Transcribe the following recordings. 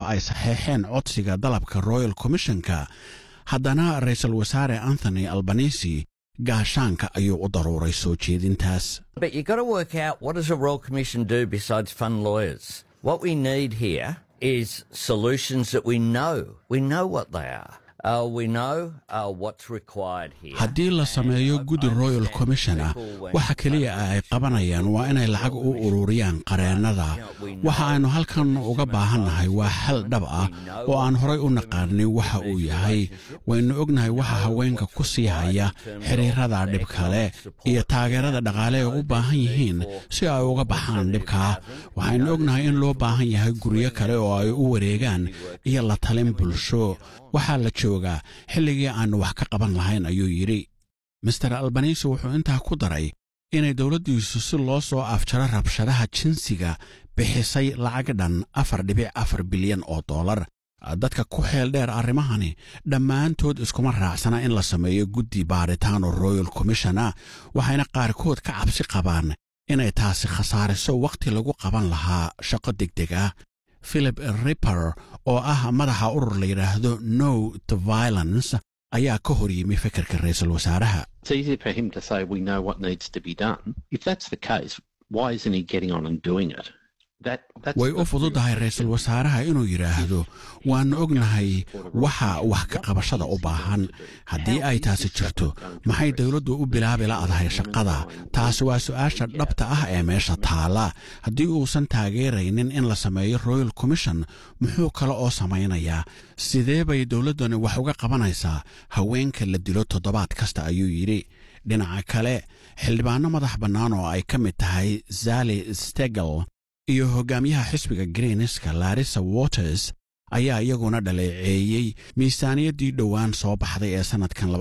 ay saxeexeen codsiga dalabka royal commissionka haddana ra-iisul wasaare anthony albanisi gaashaanka ayuu u daruuray soo jeedintaas But you've got to work out what does a Royal Commission do besides fund lawyers? What we need here is solutions that we know. We know what they are. Uh, we know uh, what's required here. haddii la sameeyo guddi royal commission ah waxa keliya ay qabanayaan waa inay lacag u ururiyaan qareennada waxa aynu halkan uga baahannahay waa xal dhab ah oo aan horay u naqaanin waxa uu yahay waynu ognahay waxa haweenka ku sii haya xiriirada dhib kale iyo taageerada dhaqaale ay u baahan yihiin si ay uga baxaan dhibkaa waxaynu ognahay in loo baahan yahay guryo kale oo ay u wareegaan iyo la talin bulsho waxaa la joogaa xilligii aannu wax ka qaban lahayn ayuu yidhi master albanisi wuxuu intaa ku daray inay dowladdiisu si loo soo afjaro rabshadaha jinsiga bixisay lacag dhan afar dhibic afar bilyan oo dollar dadka ku xeel dheer arrimahani dhammaantood iskuma raacsana in la sameeyo guddi baaritaano royal commishona waxayna qaarkood ka cabsi qabaan inay taasi khasaariso wakhti lagu qaban lahaa shaqo degdeg ah philip ripper oo ah madaxa urur la yidhaahdo no to violence ayaa ka hor yimi fikirka ra-iisul wasaaraha It's easy for him to say we know what needs to be done. If that's the case, why isn't he getting on and doing it? That, that's way the u fududahay ra-iisul wasaaraha inuu yidhaahdo waannu ognahay waxa wax ka qabashada u baahan haddii ay taasi jirto maxay dowladdu u bilaabi la'dahay shaqada taasi waa su'aasha dhabta ah ee meesha taala haddii uusan taageeraynin in la sameeyo royal commission muxuu kale oo samaynayaa sidee bay dowladdani wax uga qabanaysaa haweenka la dilo toddobaad kasta ayuu yidhi dhinaca kale xildhibaanno madax bannaan oo ay ka mid tahay zali stegel iyo hogaamiyaha xisbiga greenska larissa waters ayaa iyaguna dhaleeceeyey miisaaniyaddii dhowaan soo baxday ee sannadkan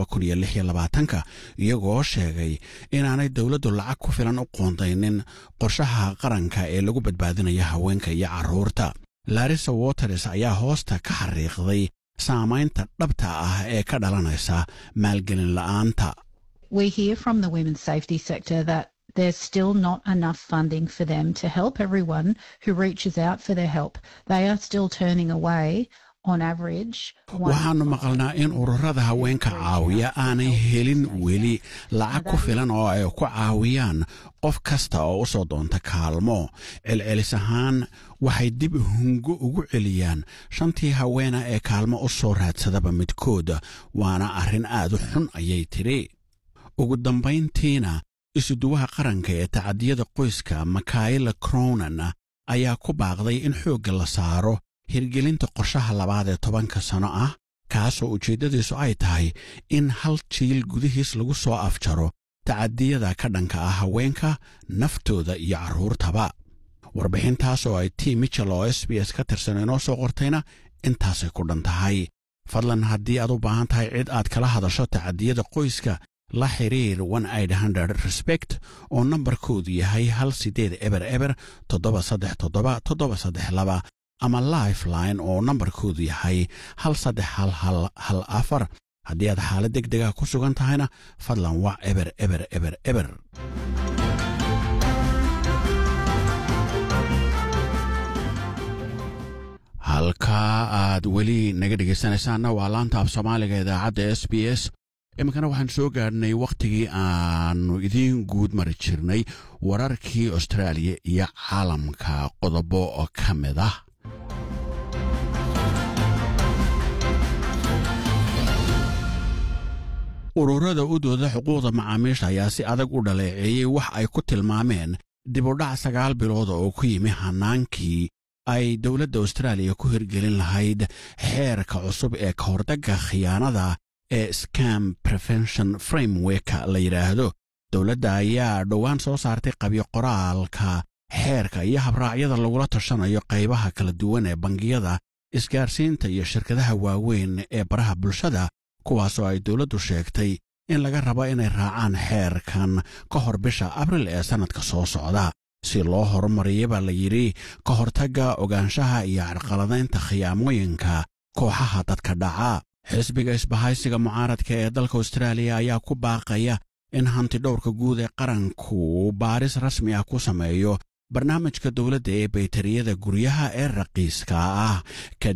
ka iyagoo sheegay inaanay dowladdu lacag ku filan u qoondaynin qorshaha qaranka ee lagu badbaadinaya haweenka iyo carruurta larissa waters ayaa hoosta ka xariiqday saamaynta dhabta ah ee ka dhalanaysa maalgelin la'aanta we hear from the women's safety sector that there's still not enough funding for them to help everyone who reaches out for their help. They are still turning away on average. one- waxaannu maqalnaa in ururada haweenka caawiya aanay helin weli lacag ku filan oo ay ku caawiyaan qof kasta oo u soo doonta kaalmo celcelis ahaan waxay dib hungo ugu celiyaan shantii haweena ee kaalmo u soo raadsadaba midkood waana arrin aad u xun ayay tidhi ugu dambayntiina isuduwaha qaranka ee tacadiyada qoyska makaila cronan ayaa ku baaqday in xoogga la saaro hirgelinta qorshaha labaad ee tobanka sano ah kaasoo ujeeddadiisu ay tahay in hal jiil gudihiis lagu soo afjaro tacadiyada ka dhanka ah haweenka naftooda iyo carruurtaba warbixintaas oo ay t michel oo s b s ka tirsan inoo soo qortayna intaasay ku dhan tahay fadlan haddii aad u baahan tahay cid aad kala hadasho tacadiyada qoyska la xiriir respect oo nambarkoodu yahay hal sideed eber eber toddoba saddex toddoba toddoba saddex laba ama lifeline oo nambarkoodu yahay hal saddex hal hal hal afar haddii aad xaalad deg dega ku sugan tahayna fadlan wac eber eber eber eber halkaa aad weli naga dhegaysanaysaanna waa laanta af soomaaliga idaacadda s b s iminkana waxaan soo gaadhnay wakhtigii aannu idiin guud mari jirnay wararkii austraaliya iyo caalamka qodobo oo ka mid ah ururada u dooda xuquuqda macaamiisha ayaa si adag u dhaleeceeyey wax ay ku tilmaameen dibudhac sagaal bilood oo ku yimi hannaankii ay dowladda austraaliya ku hirgelin lahayd xeerka cusub ee ka hordagga khiyaanada ee scam prevention frameworka la yidhaahdo dowladda ayaa dhowaan soo saartay qabyo qoraalka xeerka iyo habraacyada lagula tashanayo qaybaha kala duwan ee bangiyada isgaarsiinta iyo shirkadaha waaweyn ee baraha bulshada kuwaasoo ay dowladdu sheegtay in laga rabo inay raacaan xeerkan ka hor bisha abril ee sannadka soo socda si loo horumariya baa la yidhi ka hortagga ogaanshaha iyo carqaladaynta khiyaamooyinka kooxaha dadka dhaca xisbiga isbahaysiga mucaaradka ee dalka austraaliya ayaa ku baaqaya in hanti dhowrka guud ee qaranku baaris rasmi ah ku sameeyo barnaamijka dowladda ee baytariyada guryaha ee raqiiska ah